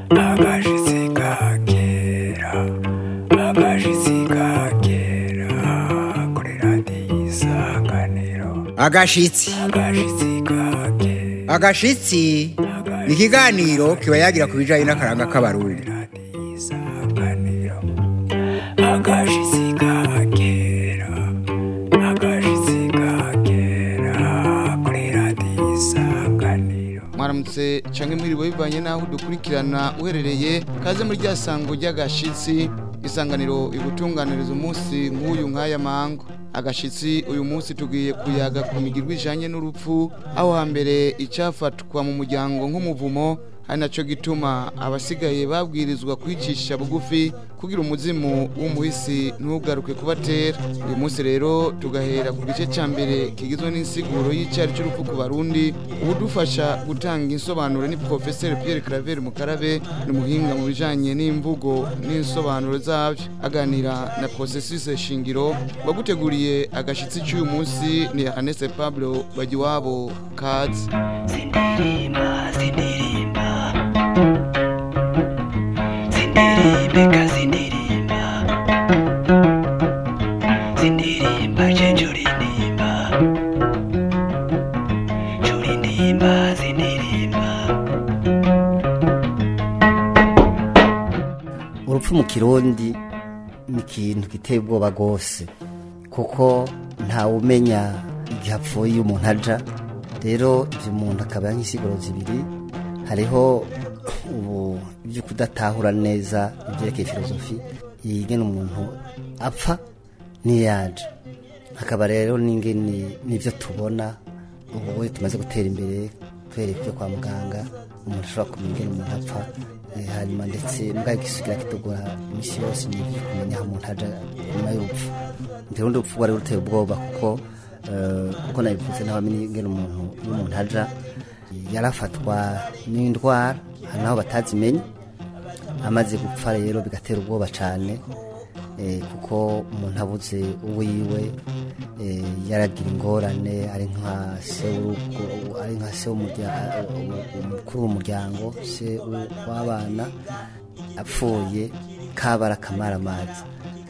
agashitsi ka kera agashitsi ka kera kuri radiyo isanganiro agashitsi agashitsi ka kera agashitsi ni ikiganiro kiba yagira ku bijyanye n'akaranga k'abarundi radiyo isanganiro agashitsi ka kera agashitsi ka kera kuri radiyo isanganiro mwaramutse canke mwiriwe bivanye n'aho dukurikirana uherereye kaze muri rya sango ry'agashitsi isanganiro igutunganiriza umunsi nk'uyu nk'aya mango agashitsi uyu munsi tugiye kuyaga ku migirwa ijanye n'urupfu aho hambere icafatwa mu muryango nk'umuvumo ari naco gituma abasigaye babwirizwa kwicisha bugufi kugira umuzimu w'umuhisi ntugaruke kubatera uyu munsi rero tugahera ku gice ca mbere kigizwe n'insiguro y'icari c'urupfu ku barundi ubudufasha gutanga insobanuro ni professeur Pierre Claver Mukarabe ni umuhinga mu bijanye n'imvugo n'insobanuro zavyo aganira na processus shingiro waguteguriye agashitsi c'uyu munsi ni Ernest Pablo Bagiwabo Kazi Sindirimba, sindirimba Sindirimba, sindirimba Sindirimba, jenjurinimba Jurinimba, sindirimba urupfu mu kirundi ni ikintu giteye ubwoba rwose kuko ntawumenya igihe apfuye iyo umuntu aja rero ibyo umuntu akaba nk'isiguro zibiri hariho ubu ibyo kudatahura neza ibyerekeye filozofi yigena umuntu apfa n'iyaje hakaba rero n'ingene n'ibyo tubona ubu tumaze gutera imbere twereka ibyo kwa muganga umuntu ashobora kumenya ingene umuntu apfa Eh, hanyuma ndetse mbwa igisugira kitugora iminsi yose ni ibyo kumenya aho umuntu aja nyuma y'urupfu ntirundi rupfu rwari ruteye ubwoba kuko eh, kuko nabivuze n'abamenye ingene umuntu iyo umuntu aja yarafatwa n'indwara hari naho batazimenye amaze gupfa rero bigatera ubwoba cyane eh, kuko umuntu abuze uwiwe eh, yaragira ingorane ari nka se w'urugo ari nka se w'umurya- umukuru w'umuryango se w'abana apfuye kabara akamara amazi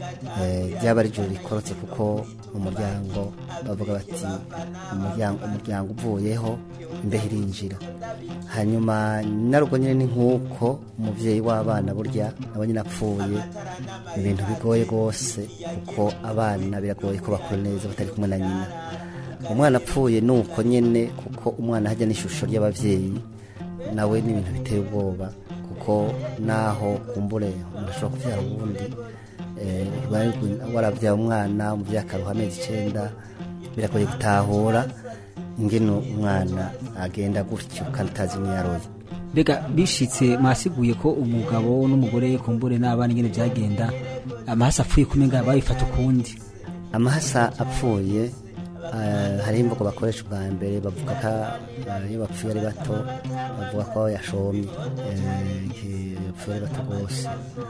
ryaba ari ijoro rikorotse kuko mu muryango bavuga bati umuryango umuryango uvuyeho imbeho irinjira hanyuma narugo nyine ni nk'uko umubyeyi w'abana burya nawe nyine apfuye ni ibintu bigoye rwose kuko abana biragoye ko bakura neza batari kumwe na nyina umwana apfuye ni uko nyine kuko umwana hajya n'ishusho ry'ababyeyi nawe ni ibintu biteye ubwoba kuko naho kumbure umuntu ashobora kubyara ubundi eh, bari gu- warabyaye umwana umubyeyi akaruha amezi icyenda biragoye gutahura ingene umwana agenda gutyo kandi utazi n'iyaroye mbega bishitse mwasiguye ko umugabo n'umugore kumbure n'abana ingene byagenda amahasi apfuye kumenga babifata ukundi amahasa apfuye eh, hariho imvugo bakoresha ubwa mbere bavuga ko eh, iyo bapfuye ari bato bavuga ko yashomye eh, igihe yapfuye ari bato rwose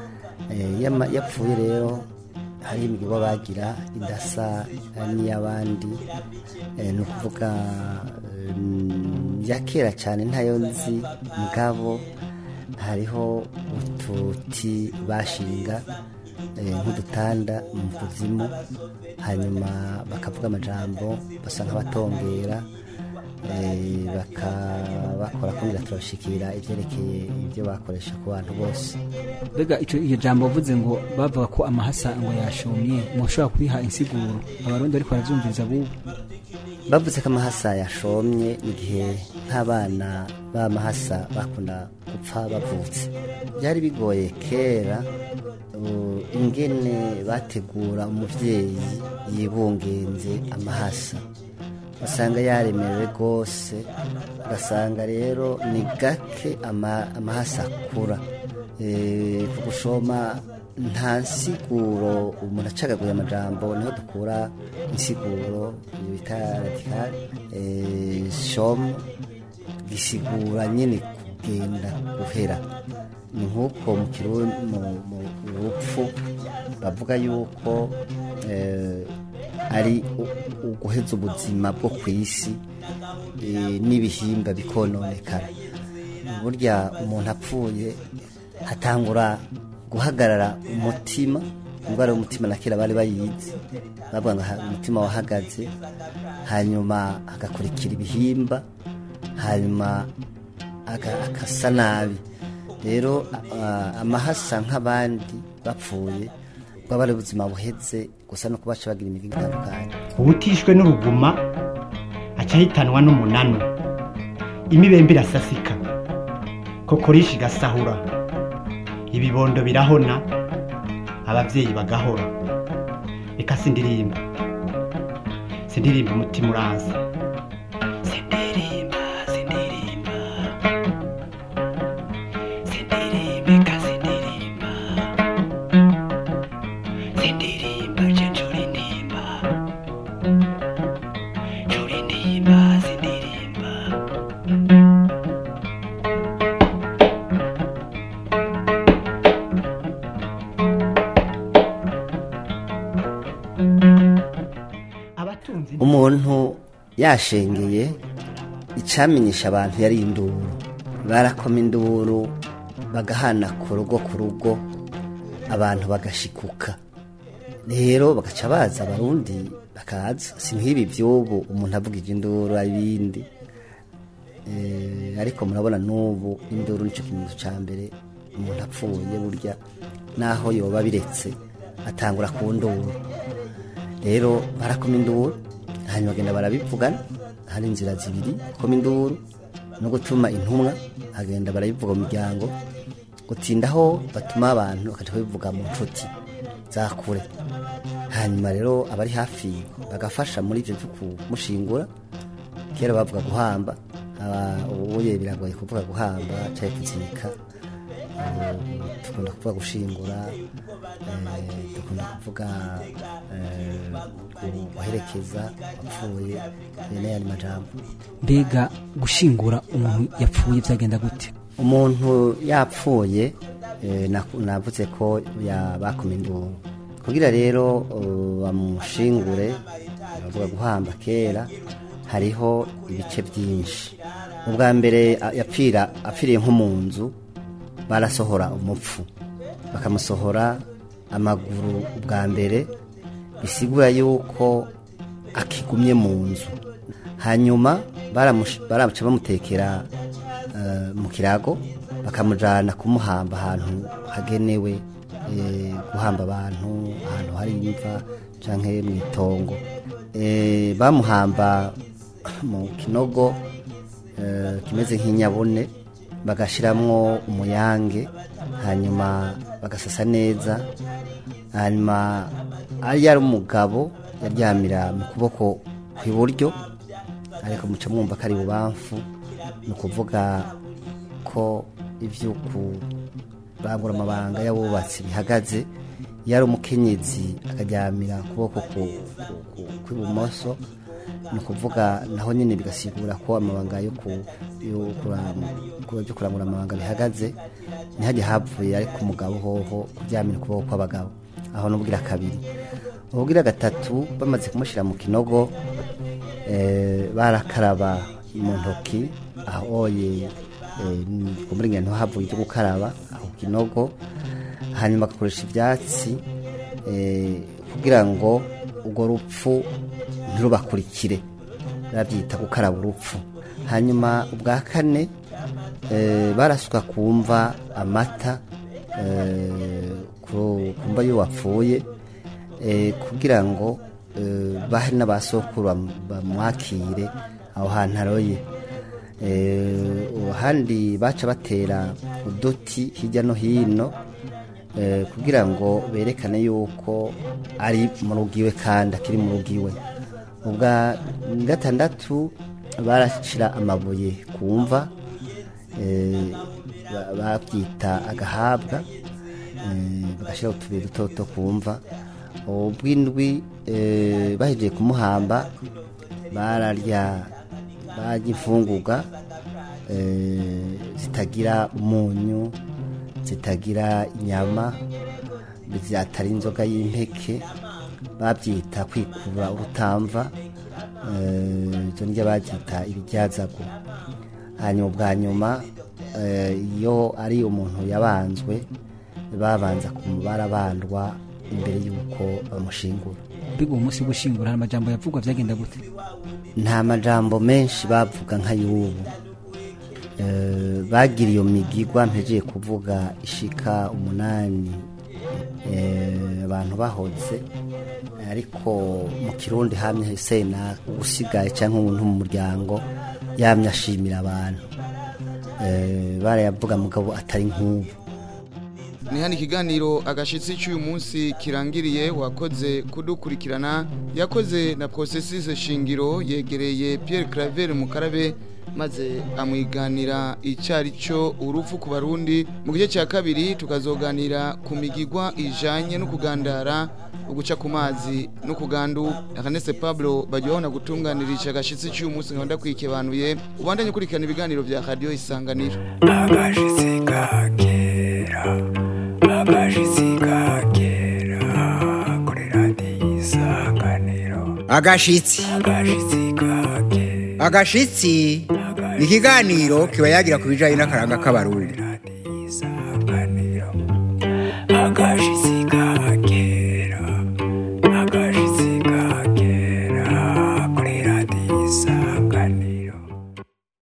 Eh, iyo ama- iyo apfuye rero hari imigabo bagira idasa n'iy'abandi Eh, ni ukuvuga eh, ya kera cyane ntayo nzi mugabo hariho ututi bashinga eh, nk'udutanda mu kuzimu hanyuma bakavuga amajambo basa nk'abatongera eh, baka- bakora kugira turashikira ibyerekeye ibyo bakoresha ku bantu bose mbega ico iyo jambo uvuze ngo bavuga ko amahasa ngo yashomye mushobora kuriha insiguro abarundi bariko baravyumviriza bubu bavuze ko amahasa yashomye igihe nk'abana b'amahasa bakunda gupfa bavutse byari bigoye kera uh, ingene bategura umuvyeyi yibungenze amahasa usanga yaremerewe rwose ugasanga rero ni gake ama- amahasa akura Eh, ku gushoma nta nsiguro umuntu acagaguye amajambo niho dukura insiguro iyo bita radikal shomu gisigura nyine kugenda guhera ni nk'uko mu kirundi mu mu rupfu bavuga yuko eh, ari u- uguheza ubuzima bwo ku isi eh, n'ibihimba bikononekara burya umuntu apfuye hatangura guhagarara umutima indwara y'umutima na kera bari bayizi bavuga ngo ha- umutima wahagaze hanyuma hagakurikira ibihimba hanyuma aga- akasa nabi rero a- amahasa nk'abandi bapfuye bwaba ari ubuzima buheze gusa no kubaca bagira imigi itandukanye ubutishwe n'uruguma aca ahitanwa n'umunanu imibembe irasasika kokorishi igasahura ibibondo birahona ababyeyi bagahora reka sindirimba sindirimba umutima uranza sindirimba sindirimba sindirimbe kasindirimba sindirimba je njuri ndimba njuri ndimba sindirimba abatunzi umuntu yashengeye icamenyesha abantu yari induru barakoma induru bagahana ku rugo ku rugo abantu bagashikuka rero bagaca baza abarundi bakaza si nk'ibi by'ubu umuntu avugije induru ibindi Eh, ariko murabona n'ubu induru nicyo kimenyetso cya mbere umuntu apfuye burya naho yoba biretse atangura ku nduru rero barakoma induru hanyuma bagenda barabivugana hari inzira zibiri koma induru no gutuma intumwa hagenda barabivuga mu miryango gutindaho batuma abantu bakajya babivuga mu nshuti za kure hanyuma rero abari hafi bagafasha muri ibyo byo kumushingura kera bavuga guhamba aba- ubuye biragoye kuvuga guhamba cyangwa kuzika ubu dukunda kuvuga gushingura eh, dukunda kuvuga eh, gu- guherekeza wapfuye eh, n'ayandi majambo mbega gushingura umuntu yapfuye byagenda gute umuntu yapfuye eh, naku- navuze ko ya- bakoma induru kugira rero uh, bamushingure bavuga guhamba kera hariho ibice byinshi ubwa mbere a- yapfira apfiriye nko mu nzu barasohora umupfu bakamusohora amaguru ubwa mbere bisigura yuko akigumye mu nzu hanyuma baramush- baraca bamutekera eh, mu kirago bakamujyana kumuhamba ahantu hagenewe eh, guhamba abantu ahantu hari imva cyangwa mu itongo Eh, bamuhamba mu kinogo eh, kimeze nk'inyabune bagashyiramo umuyange hanyuma bagasasa neza hanyuma ari yari umugabo yaryamira mu kuboko kw'iburyo ariko muca mwumva ko ari bubamfu ni ukuvuga ko ibyo kurangura amabanga y'abubatsi bihagaze iyo ari umukenyezi akaryamira ukuboko ku- ku- ku- kw'ibumoso ni ukuvuga naho nyine bigasigura ko amabanga yo ku- yo kuram- ku- byo kurangura amabanga bihagaze ntihajye hapfuye ariko umugabo hoho kuryamira ukuboko kw'abagabo aho n'ubwira kabiri ubwira gatatu bamaze kumushyira mu kinogo eh, barakaraba mu ntoki ahoye muri ngendo havuye ibyo gukaraba aho ku kinogo hanyuma bagakoresha ibyatsi eh, kugira ngo urwo rupfu ntirubakurikire babyita gukaraba urupfu hanyuma ubwa kane eh, barasuka kumva amata eh, ku ku mva y'uwapfuye eh, kugira ngo eh, bahe n'abasokuru bam- bamwakire aho hantu aroye Eh, ahandi baca batera uduti hirya no hino eh, kugira ngo berekane yuko ari mu rugo iwe kandi akiri mu rugo iwe ubwa gatandatu barashyira amabuye ku mva eh, ba- babyita agahabwa eh, bagashyiraho utubuye duto duto ku mva ubw'indwi eh, bahejeje kumuhamba bararya barya imfungurwa eh, zitagira umunyu zitagira inyama byatari inzoga y'impeke babyita kwikura urutamva eh, ibyo ndya babyita ibijyazago hanyuma ubwa nyuma eh, iyo ari umuntu yabanzwe babanza barabandwa imbere y'uko bamushingura mbega uwo munsi wo gushingura hari amajambo yavugwa byagenda gute nta majambo menshi bavuga nka y'ubu Eh, bagira iyo migigwa mpejeye kuvuga ishika umunani eh, abantu bahoze ariko mu kirundi hamye sena usigaye cyangwa umuntu mu muryango yamye ashimira abantu Eh, barayavuga mugabo atari nk'ubu ni hano ikiganiro agashitsi cy'uyu munsi kirangiriye wakoze kudukurikirana yakoze na processus shingiro yegereye Pierre Claver Mukarabe maze amwiganira icyari cyo urupfu ku barundi mu gice cya kabiri tukazoganira ku migigwa ijanye no kugandara uguca ku mazi no kugandu Akanese Pablo bajyaho gutunganirisha agashitsi cy'uyu munsi nkabanda kwikebanuye ubandanye ukurikirana ibiganiro bya radio isanganiro agashitsi kagera agashitsi kagera kuri radiyo isanganiro agashitsi agashitsi kagera agashitsi ni ikiganiro kiba yagira ku bijyanye n'akaranga k'abarundi radiyo isanganiro agashitsi